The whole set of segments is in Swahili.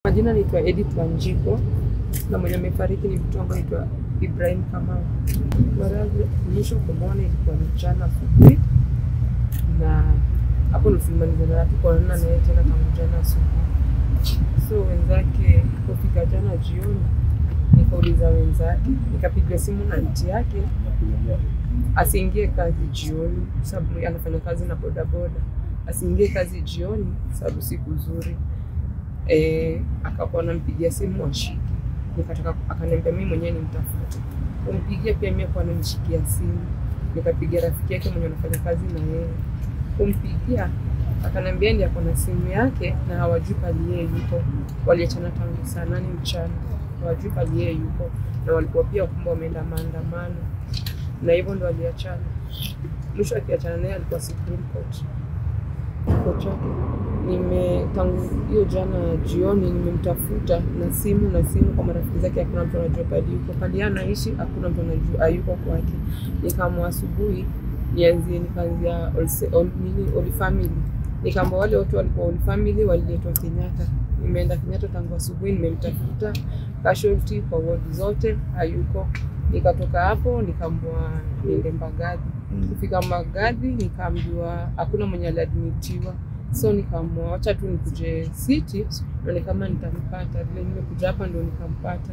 Majina naitwa Edith Wanjiko na mwenye amefariki ni mtu ambaye anaitwa Ibrahim Kamau. Mara ya mwisho kumwona ilikuwa ni jana asubuhi, na hapo ndo tulimalizana na tukaonana naye tena tangu jana asubuhi. So wenzake kufika jana jioni, nikauliza wenzake, nikapigiwa simu na nti yake asiingie kazi jioni, sababu anafanya kazi na bodaboda, asiingie kazi jioni sababu siku nzuri e, akakuwa anampigia simu ashiki, nikataka akaniambia mimi mwenyewe nimtafute, kumpigia pia mimi kwa nishikia simu, nikapigia rafiki yake mwenye anafanya kazi na yeye, kumpigia akaniambia ndiye ako na simu yake na hawajui pali yeye yuko. Waliachana tangu saa nane mchana, hawajui pali yeye yuko, na walikuwa pia kumbe wameenda maandamano, na hivyo ndo waliachana. Mwisho akiachana naye alikuwa Supreme Court kifo chake nime tangu hiyo jana jioni nimemtafuta na simu na simu kwa marafiki zake, hakuna mtu anajua pali yuko, pali anaishi, hakuna mtu anajua ayuko kwake. Nikamwa asubuhi nianzie, nikaanzia Olse- Ol- nini Oli Family, nikaamba wale watu walikuwa Oli Family waliletwa Kenyatta. Nimeenda Kenyatta tangu asubuhi, nimemtafuta casualty kwa ward zote, hayuko. Nikatoka hapo nikaambiwa niende Mbagathi kufika Magadhi nikaambiwa hakuna mwenye aliadmitiwa, so nikaamua wacha tu nikuje City nione kama nitampata. Vile nimekuja hapa ndo nikampata.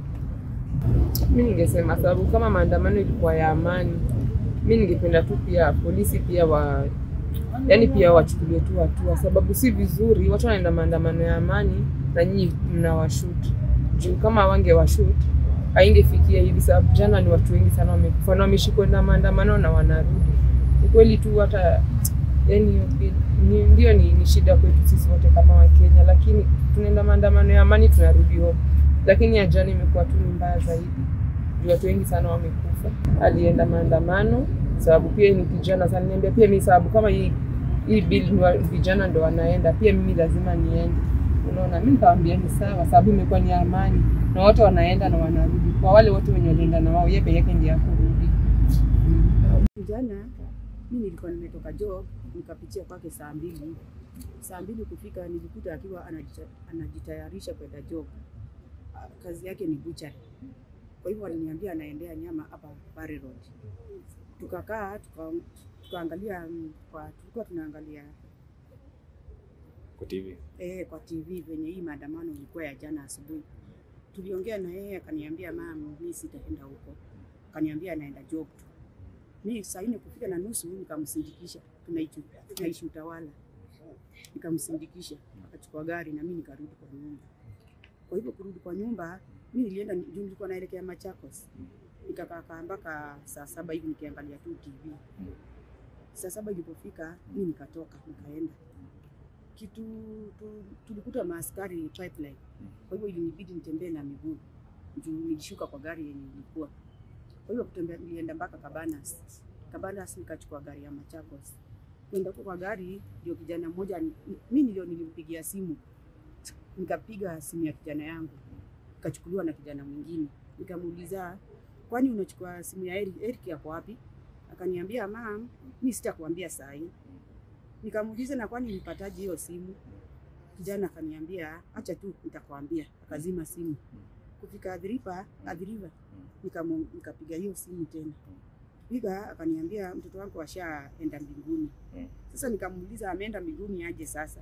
Mi ningesema sababu kama maandamano ilikuwa ya amani, mi ningependa tu pia polisi pia wa yani pia wachukulie tu hatua, sababu si vizuri watu wanaenda maandamano ya amani na nyinyi mnawashut juu kama wange washut haingefikia hivi, sababu jana ni watu wengi sana wamekufa na wameishi kwenda maandamano na wanarudi. Ukweli tu hata yani hiyo bi- ni, ndio ni, ni shida kwetu sisi wote kama Wakenya, lakini tunaenda maandamano ya amani tunarudi home, lakini ya jana imekuwa tu ni mbaya zaidi juu watu wengi sana wamekufa. Alienda maandamano sababu pia ni kijana sana, niambia pia mi sababu kama hii hii bill ni wa- vijana ndo wanaenda, pia mimi lazima niende. Unaona, mi nikawambia ni sawa, sababu imekuwa ni amani na wote wanaenda na wanarudi. Kwa wale wote wenye walienda na wao, yeye peke yake ndiye akurudi. Jana mi nilikuwa nimetoka job nikapitia kwake saa mbili. Saa mbili kufika nilikuta akiwa anajita, anajitayarisha kwenda job. Ah, Kazi yake ni butchery. Kwa hivyo aliniambia anaendea nyama hapa Barry Road. Tukakaa tuka, tukaangalia mm, kwa tulikuwa tunaangalia kwa TV. eh, kwa TV venye hii maandamano ilikuwa ya jana asubuhi. Tuliongea na yeye akaniambia, mam, mi sitaenda huko. Akaniambia anaenda job tu. Mi saa nne kufika na nusu nikamsindikisha, tunaishi tunaishi Utawala, nikamsindikisha akachukua gari na mi nikarudi kwa nyumba. Kwa hivyo kurudi kwa nyumba, mi nilienda juu, nilikuwa naelekea Machakos, nikakaa kaa mpaka saa saba hivi nikiangalia tu TV. Saa saba ilipofika, mi nikatoka nikaenda kitu tu, tulikuta maaskari pipeline. Kwa hivyo ilinibidi nitembee na miguu juu nilishuka kwa gari yenye ilikuwa. Kwa hivyo kutembea, nilienda mpaka Cabanas. Cabanas nikachukua gari ya Machakos. Kwenda huko kwa gari, ndio kijana mmoja ni- mi ndio nilimpigia simu, nikapiga simu ya kijana yangu, ikachukuliwa na kijana mwingine. Nikamuuliza, kwani unachukua simu ya Eric? Eric yako wapi? Akaniambia, mam, mi sitakuambia saa hii Nikamuuliza na kwani nilipataje hiyo simu? Kijana akaniambia acha tu nitakwambia, akazima simu. Kufika adhiripa adhiriva, nikamu- nikapiga hiyo simu tena. Piga akaniambia mtoto wangu ashaenda mbinguni. Mm. Sasa nikamuuliza ameenda mbinguni aje sasa?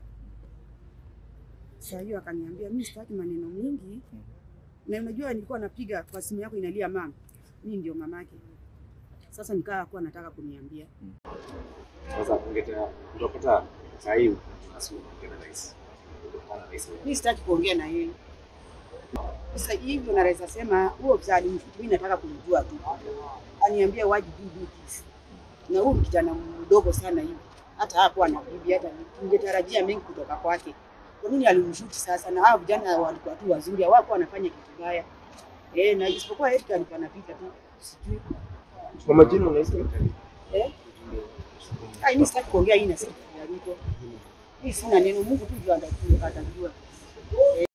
Saa hiyo akaniambia mimi sitaki maneno mingi. Na unajua nilikuwa napiga kwa simu yako inalia mama. Mimi ndio mamake. Sasa nikaa kuwa nataka kuniambia. Sasa ungetaka utapata saa hii basi unaongea na rais. Utakuwa na rais. Mimi sitaki kuongea na yeye. Sasa hivyo naweza sema huo msaada mimi nataka kumjua tu. Aniambia why did you do this? Na huyu ni kijana mdogo sana hivi. Hata hapo ana bibi hata ningetarajia mengi kutoka kwake. Kwa nini alimshuti sasa na hao vijana walikuwa tu wazuri, hawakuwa wanafanya kitu baya. Eh, na isipokuwa Eric alikuwa anapita tu. Sijui. Kwa majina unahisi Eh? Ai, mimi sitaki kuongea hii na sisi ya Ruto. Hii sina neno, Mungu tu ndio atajua. atajua.